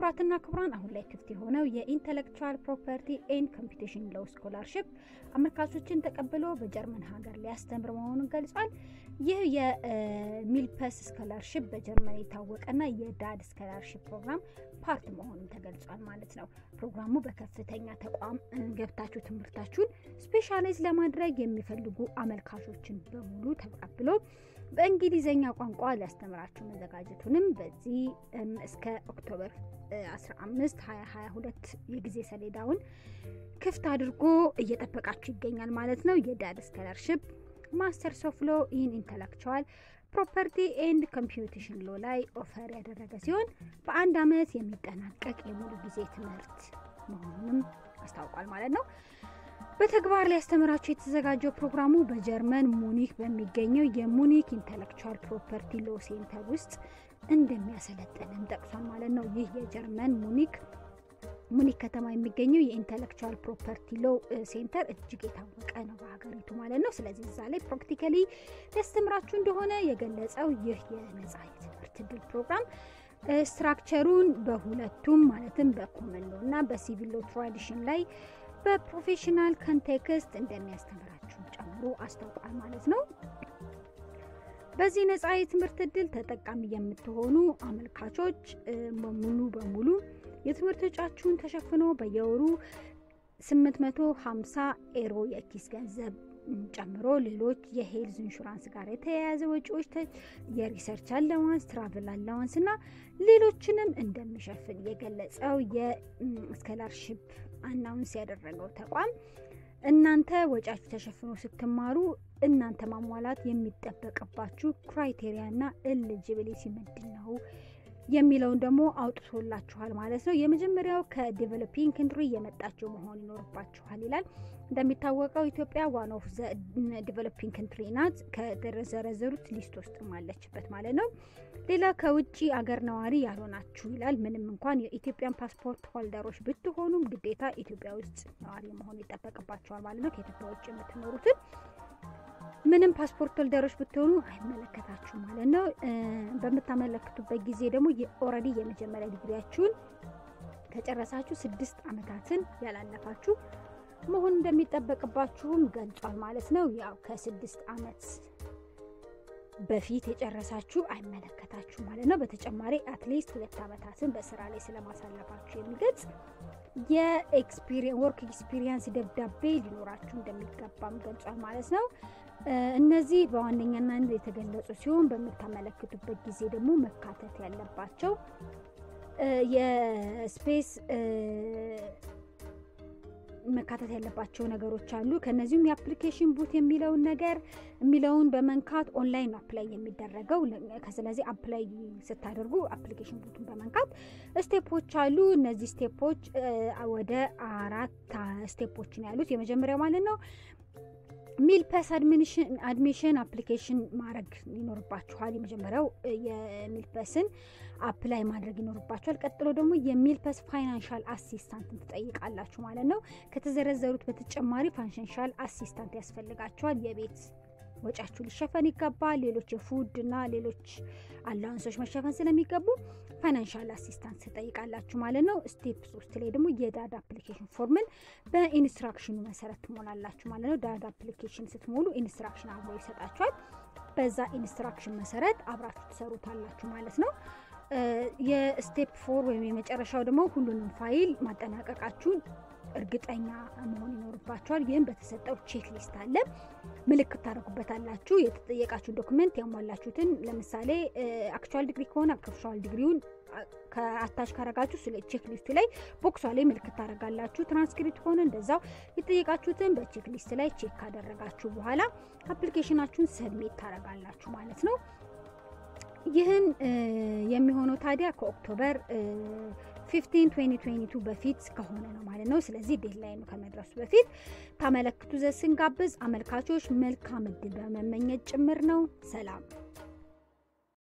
ክቡራትና ክቡራን አሁን ላይ ክፍት የሆነው የኢንተሌክቹዋል ፕሮፐርቲ ኤንድ ኮምፒቲሽን ሎው ስኮላርሽፕ አመልካቾችን ተቀብሎ በጀርመን ሀገር ሊያስተምር መሆኑን ገልጿል። ይህ የሚልፐስ ስኮላርሽፕ በጀርመን የታወቀና የዳድ ስኮላርሽፕ ፕሮግራም ፓርት መሆኑን ተገልጿል ማለት ነው። ፕሮግራሙ በከፍተኛ ተቋም ገብታችሁ ትምህርታችሁን ስፔሻላይዝ ለማድረግ የሚፈልጉ አመልካቾችን በሙሉ ተቀብሎ በእንግሊዝኛ ቋንቋ ሊያስተምራችሁ መዘጋጀቱንም በዚህ እስከ ኦክቶበር 15 2022 የጊዜ ሰሌዳውን ክፍት አድርጎ እየጠበቃችሁ ይገኛል ማለት ነው። የዳድ ስኮላርሽፕ ማስተርስ ኦፍ ሎ ኢን ኢንተሌክቹዋል ፕሮፐርቲ ኤንድ ኮምፒቲሽን ሎ ላይ ኦፈር ያደረገ ሲሆን በአንድ አመት የሚጠናቀቅ የሙሉ ጊዜ ትምህርት መሆኑንም አስታውቋል ማለት ነው። በተግባር ሊያስተምራቸው የተዘጋጀው ፕሮግራሙ በጀርመን ሙኒክ በሚገኘው የሙኒክ ኢንተሌክቹዋል ፕሮፐርቲ ሎ ሴንተር ውስጥ እንደሚያሰለጥንም ጠቅሷል ማለት ነው። ይህ የጀርመን ሙኒክ ሙኒክ ከተማ የሚገኘው የኢንተሌክቹዋል ፕሮፐርቲ ሎ ሴንተር እጅግ የታወቀ ነው በሀገሪቱ ማለት ነው። ስለዚህ እዛ ላይ ፕራክቲካሊ ሊያስተምራችሁ እንደሆነ የገለጸው ይህ የነጻ የትምህርት እድል ፕሮግራም ስትራክቸሩን በሁለቱም ማለትም በኮመን ሎ እና በሲቪል ሎ ትራዲሽን ላይ በፕሮፌሽናል ኮንቴክስት እንደሚያስተምራችሁ ጨምሮ አስታውቋል ማለት ነው። በዚህ ነጻ የትምህርት እድል ተጠቃሚ የምትሆኑ አመልካቾች ሙሉ በሙሉ የትምህርት ወጪያችሁን ተሸፍኖ በየወሩ 850 ኤሮ የኪስ ገንዘብ ጨምሮ ሌሎች የሄልዝ ኢንሹራንስ ጋር የተያያዘ ወጪዎች፣ የሪሰርች አላዋንስ፣ ትራቭል አላዋንስ እና ሌሎችንም እንደሚሸፍን የገለጸው የስኮላርሽፕ አናውንስ ያደረገው ተቋም እናንተ ወጪያችሁ ተሸፍኖ ስትማሩ እናንተ ማሟላት የሚጠበቅባችሁ ክራይቴሪያና ኤሊጂቢሊቲ ምንድን ነው የሚለውን ደግሞ አውጥቶላችኋል ማለት ነው። የመጀመሪያው ከዴቨሎፒንግ ካንትሪ የመጣችሁ መሆን ይኖርባችኋል ይላል። እንደሚታወቀው ኢትዮጵያ ዋን ኦፍ ዘ ዴቨሎፒንግ ካንትሪ ናት። ከተዘረዘሩት ሊስት ውስጥ አለችበት ማለት ነው። ሌላ ከውጭ አገር ነዋሪ ያልሆናችሁ ይላል። ምንም እንኳን የኢትዮጵያን ፓስፖርት ሆልደሮች ብትሆኑም ግዴታ ኢትዮጵያ ውስጥ ነዋሪ መሆን ይጠበቅባችኋል ማለት ነው። ከኢትዮጵያ ውጭ የምትኖሩትን ምንም ፓስፖርት ሆልደሮች ብትሆኑ አይመለከታችሁም ማለት ነው። በምታመለክቱበት ጊዜ ደግሞ ኦልሬዲ የመጀመሪያ ዲግሪያችሁን ከጨረሳችሁ ስድስት ዓመታትን ያላለፋችሁ መሆን እንደሚጠበቅባችሁም ገልጿል ማለት ነው። ያው ከስድስት ዓመት በፊት የጨረሳችሁ አይመለከታችሁ ማለት ነው። በተጨማሪ አትሊስት ሁለት ዓመታትን በስራ ላይ ስለማሳለፋችሁ የሚገልጽ የወርክ ኤክስፒሪየንስ ደብዳቤ ሊኖራችሁ እንደሚገባም ገልጿል ማለት ነው። እነዚህ በዋነኛነት የተገለጹ ሲሆን በምታመለክቱበት ጊዜ ደግሞ መካተት ያለባቸው የስፔስ መካተት ያለባቸው ነገሮች አሉ። ከነዚሁም የአፕሊኬሽን ቡት የሚለውን ነገር የሚለውን በመንካት ኦንላይን አፕላይ የሚደረገው ስለዚህ አፕላይ ስታደርጉ አፕሊኬሽን ቡቱን በመንካት ስቴፖች አሉ። እነዚህ ስቴፖች ወደ አራት ስቴፖችን ያሉት የመጀመሪያው ማለት ነው ሚልፐስ አድሚሽን አፕሊኬሽን ማድረግ ይኖርባችኋል። የመጀመሪያው የሚልፐስን አፕላይ ማድረግ ይኖርባችኋል። ቀጥሎ ደግሞ የሚልፐስ ፋይናንሻል አሲስታንት ትጠይቃላችሁ ማለት ነው። ከተዘረዘሩት በተጨማሪ ፋይናንሻል አሲስታንት ያስፈልጋችኋል። የቤት ወጫችሁ ሊሸፈን ይገባል። ሌሎች የፉድ እና ሌሎች አላውንሶች መሸፈን ስለሚገቡ ፋይናንሻል አሲስታንት ትጠይቃላችሁ ማለት ነው። ስቴፕ ሶስት ላይ ደግሞ የዳድ አፕሊኬሽን ፎርምን በኢንስትራክሽኑ መሰረት ትሞላላችሁ ማለት ነው። ዳድ አፕሊኬሽን ስትሞሉ ኢንስትራክሽን አብሮ ይሰጣችኋል። በዛ ኢንስትራክሽን መሰረት አብራችሁ ትሰሩታላችሁ ማለት ነው። የስቴፕ ፎር ወይም የመጨረሻው ደግሞ ሁሉንም ፋይል ማጠናቀቃችሁን እርግጠኛ መሆን ይኖርባችኋል። ይህም በተሰጠው ቼክ ሊስት አለ፣ ምልክት ታደርጉበታላችሁ። የተጠየቃችሁ ዶክመንት ያሟላችሁትን ለምሳሌ አክቹዋል ዲግሪ ከሆነ አክቹዋል ዲግሪውን ከአታች ካረጋችሁ ስለ ቼክ ሊስቱ ላይ ቦክሷ ላይ ምልክት ታደርጋላችሁ። ትራንስክሪፕት ከሆነ እንደዛው የተጠየቃችሁትን በቼክ ሊስት ላይ ቼክ ካደረጋችሁ በኋላ አፕሊኬሽናችሁን ሰብሜት ታደርጋላችሁ ማለት ነው። ይህን የሚሆነው ታዲያ ከኦክቶበር 15 2022 በፊት ከሆነ ነው ማለት ነው። ስለዚህ ዴድላይኑ ከመድረሱ በፊት ታመለክቱ ዘንድ ስንጋብዝ አመልካቾች መልካም እድል በመመኘት ጭምር ነው። ሰላም